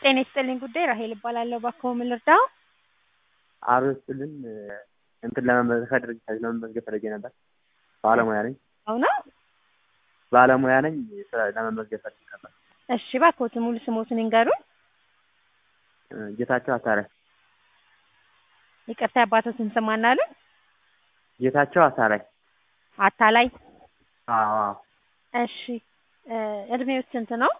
ጤና ይስጥልኝ ጉዳይ ራሄል እባላለሁ። እባክዎ ምን ልርዳው? አብሮ ስልን እንትን ለመመዝገብ ከድርጅታችሁ ለመመዝገብ ፈልጌ ነበር። ባለሙያ ነኝ አሁና ባለሙያ ነኝ ስራ ለመመዝገብ ፈልጌ ነበር። እሺ እባክዎትን ሙሉ ስሞትን ይንገሩን። ጌታቸው አሳረ ይቅርታ የአባቶትን ስም ማን አሉኝ? ጌታቸው አሳራይ አታላይ አዎ አዎ እሺ እድሜው ስንት ነው?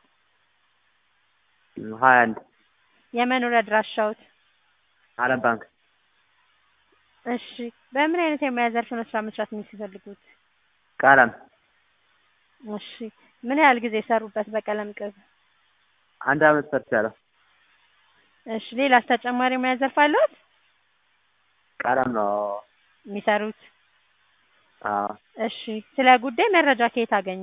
ሀያ አንድ የመኖሪያ አድራሻዎት? አለም ባንክ እሺ በምን አይነት የሙያ ዘርፍ ነው ስራ መስራት የሚፈልጉት? ቀለም እሺ ምን ያህል ጊዜ ሰሩበት በቀለም ቅብ? አንድ አመት ሰርቻለሁ። እሺ ሌላስ ተጨማሪ የሙያ ዘርፍ አለዎት ቀለም ነው የሚሰሩት? አዎ እሺ ስለ ጉዳይ መረጃ ከየት አገኙ?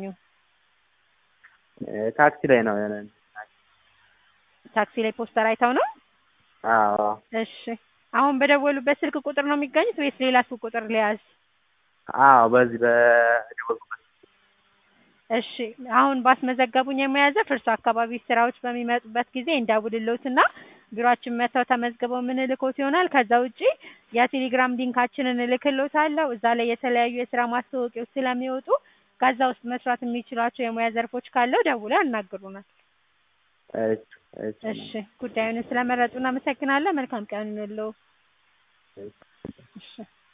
ታክሲ ላይ ነው የሆነ ታክሲ ላይ ፖስተር አይተው ነው? አዎ እሺ አሁን በደወሉበት ስልክ ቁጥር ነው የሚገኙት ወይስ ሌላ ስልክ ቁጥር ሊያዝ? አዎ በዚህ በደወልኩበት እሺ አሁን ባስመዘገቡኝ የሙያ ዘርፍ እርሶ አካባቢ ስራዎች በሚመጡበት ጊዜ እንደውልልዎትና ቢሮአችን መጥተው ተመዝግበው የምንልክዎት ይሆናል። ከዛ ውጪ የቴሌግራም ሊንካችንን እልክልዎታለሁ። እዛ ላይ የተለያዩ የስራ ማስታወቂያዎች ስለሚወጡ ከዛ ውስጥ መስራት የሚችሏቸው የሙያ ዘርፎች ካለው ደውለው ያናግሩናል። እሺ እሺ እሺ ጉዳዩን ስለመረጡ እናመሰግናለን። መልካም ቀን ይሁንልዎ። እሺ